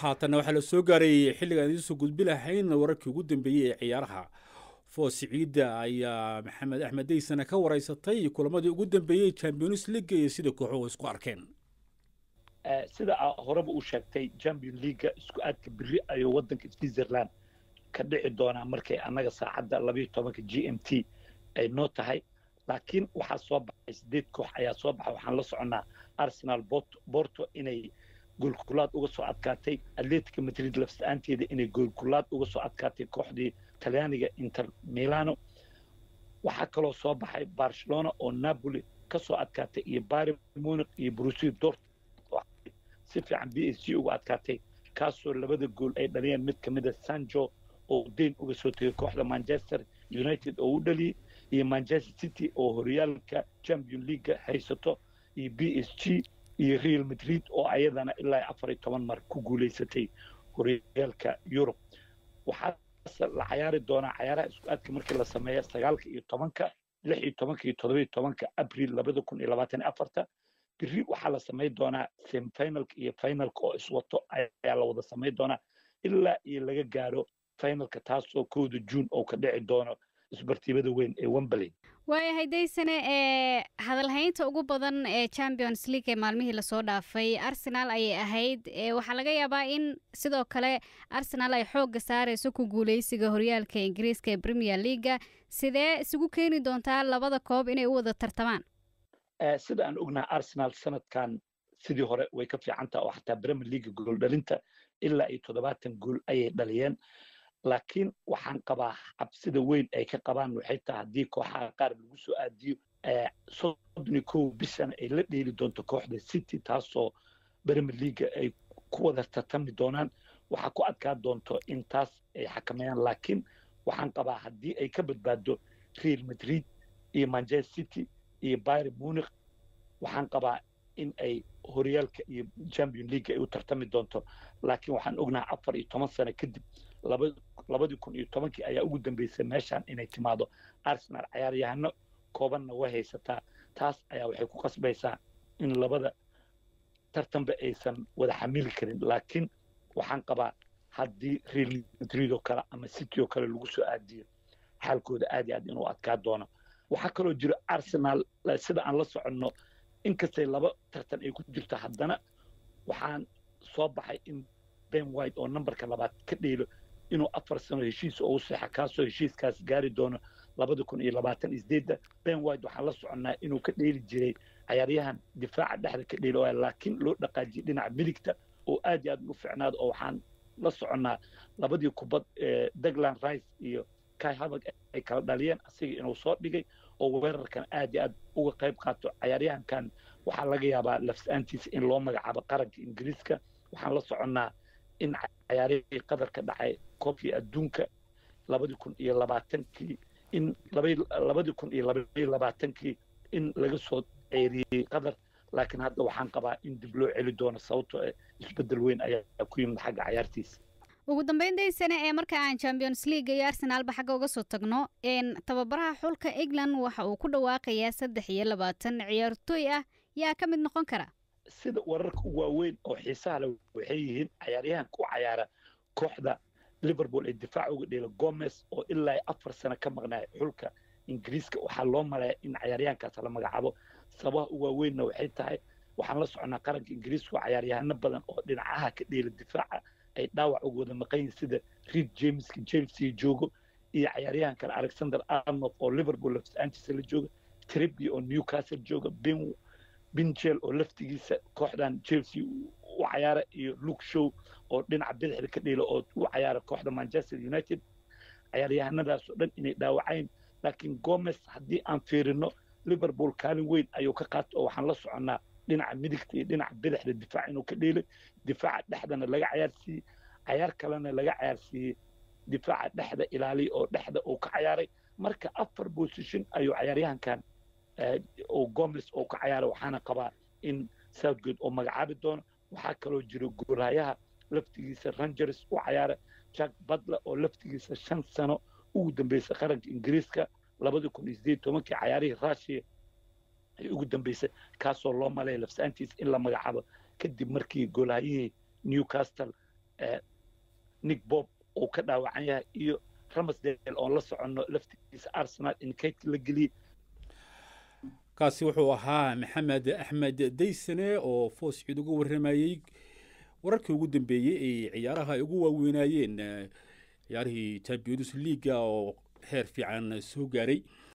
haatanna waxaa la soo gaaray xilligaan idiinsoo gudbi lahayn wararkii ugu dambeeyey ee ciyaaraha foos ciidda ayaa maxamed axmed deysana ka waraysatay kulamadii ugu dambeeyey champions league iyo sida kooxuhu isku arkeen sida horeba uu sheegtay champion leaga isku aadka beri ayuu waddanka switzerland ka dhici doonaa markay annaga saacadda labayo tobanka g m t ay noo tahay laakiin waxaa soo baxay sideed koox ayaa soo baxay waxaan la soconnaa arsenal borto inay goolkulaad uga soo adkaatay atletica madrid lafsa-aanteeda inay goolkulaad uga soo adkaatay kooxdii talyaaniga inter milano waxaa kaloo soo baxay barcelona oo napoli ka soo adkaatay iyo bari munic iyo brusi dort si fiican b s g uga adkaatay kaasoo labada gool ay dhaliyeen mid ka mida sanjo oo deyn uga soo tegay kooxda manchester united oo u dhaliyey iyo manchester city oo horyaalka champion leaga haysato iyo b s g iyo real madrid oo ayadana ilaa afar iyo toban mar ku guulaysatay horyaalka yurub waxaa la cayaari doonaa cayaaraha isku aadka markii la sameeya sagaalka iyo tobanka lix iyo tobanka iyo toddoba iyo tobanka abril labada kun iyo labaatan iyo afarta beri waxaa la samayn doonaa semifinalka iyo finalka oo iswato ayaa la wada samayn doonaa ilaa iyo laga gaaro finalka taasoo kowda juun oo ka dhici doono isbartiibada weyn ee wembley waayahay daysane ee hadalhaynta ugu badan ee champions league ee maalmihii lasoo dhaafay arsenal ayay ahayd waxaa laga yaabaa in sidoo kale arsenal ay xoogga saarayso ku guuleysiga horyaalka ingiriiska ee premier leaga sidee isugu keeni doontaa labada koob inay u wada tartamaan sida aan ognaha arsenal sanadkan sidii hore way ka fiicantaha oo xataa premier leaga gool dhalinta ilaa iyo toddobaatan gool ayay dhaliyeen laakiin waxaan qabaa cabsida weyn ay ka qabaan waxay tahay haddii kooxaha qaar lagu soo aadiyo soddon iyo kow bishan ay la dheeli doonto kooxda city taasoo premier leaga ay ku wada tartami doonaan waxaa ku adkaa doonto in taas ay xakameeyaan laakiin waxaan qabaa haddii ay ka badbaado real madrid iyo manchester city iyo byr munic waxaan qabaa in ay horyaalka iyo champion league ay u tartami doonto laakiin waxaan ognahay afar iyo toban sano kadib labadii kun iyo tobankii ayaa ugu dambeysay meeshaan inay timaado arsenal ciyaaryahano koobanna way haysataa taas ayaa waxay ku qasbaysaa in labada tartanba aysan wada xamili karin laakiin waxaan qabaa haddii real madrid oo kale ama city oo kale lagu soo aadiyo xaalkooda aad iyo aad inuu adkaa doono waxaa kaloo jiro arsenal sida aan la soconno inkastay laba tartan ay ku jirto haddana waxaan soo baxay in ben white oo nambarka labaad ka dheelo inuu afar sano heshiis oo u seexa kaasoo heshiiskaas gaari doono labada kun iyo labaatan isdeedda ben white waxaan la soconnaa inuu ka dheeli jiray cayaaryahan difaaca dhexda ka dheelo laakiin loo dhaqaajiyay dhinaca midigta oo aad iyo aad u ficnaado oo waxaan la soconnaa labadii kubad dagland rice iyo kai havag ay kala dhaliyeen asiga inuu soo dhigay oo weerarkan aad iyo aad uga qayb qaato cayaaryahankan waxaa laga yaabaa lafs-aantiisa in loo magacaabo qaranka ingiriiska waxaan la soconnaa in cayaarihii qadar ka dhacay koobkii adduunka labadii kun iyo labaatankii in labadii kun iyo labaiyo labaatankii in laga soo ceeriyey qadar laakiin hadda waxaan qabaa in dib loo celi doono sababtoo isbeddel weyn ayaa ku yimid xagga cayaartiisa ugu dambeyn daysane ee marka aan champions league iyo arsenalba xagga uga soo tagno tababaraha xulka england waxa uu ku dhawaaqayaa saddex iyo labaatan ciyaartooy ah yaa ka mid noqon kara sida wararka u waaweyn oo xiisaha le waxay yihiin cayaaryahanka u cayaara kooxda liverpool ee difaac uga dheela gomez oo ilaa afar sano ka maqnaay xulka ingiriiska waxaa loo malaya in cayaaryahankaas la magacaabo sababaha u waaweynna waxay tahay waxaan la soconnaa qaranka ingiriiska oo cayaaryahano badan oo dhinacaha ka dheela difaaca ay dhaawac uga wada maqan yihin sida reed jameska chelsea joogo iyo cayaaryahan kale alexander arnold oo liverpool lafs-aantiisa la jooga trebby oo newcastle jooga ben binjel oo laftigiisa kooxdan chelsea u cayaara iyo luke show oo dhinaca bidixda ka dheela oo u cayaara kooxda manchester united cayaaryahanadaas oo dhan inay dhaawacayn laakiin gomez haddii aan fiirino liverpool kaalin weyn ayuu ka qaato oo waxaan la soconnaa dhinaca midigta iyo dhinaca bidixda difaac inuu ka dheelay difaaca dhexdana laga cayaarsiiyey cayaar kalena laga cayaarsiiyey difaaca dhexda ilaaliya oo dhexda uu ka cayaaray marka afar position ayuu cayaaryahankan oo gomez oo ka cayaaray waxaana qabaa in southgate oo magacaabi doono waxaa kaloo jiro goolhayaha laftigiisa rangers u cayaara jack butler oo laftigiisa shan sano ugu dambeysay qaranka ingiriiska labadii kun iyo sideed tobankii cayaarihii russia ay ugu dambeysay kaasoo loo malaya lafsaantiisa in la magacaabo kadib markii goolhayihii newcastle nick bob uu ka dhaawacan yahay iyo ramsdale oon la soconno laftigiisa arsenal in kaydka la geliyey kaasi wuxuu ahaa maxamed axmed daysane oo foos ciid uga warramayey wararkii ugu dambeeyey ee ciyaaraha ay ugu waaweynaayeen ciyaarihii champions leaga oo heer fiican soo gaaray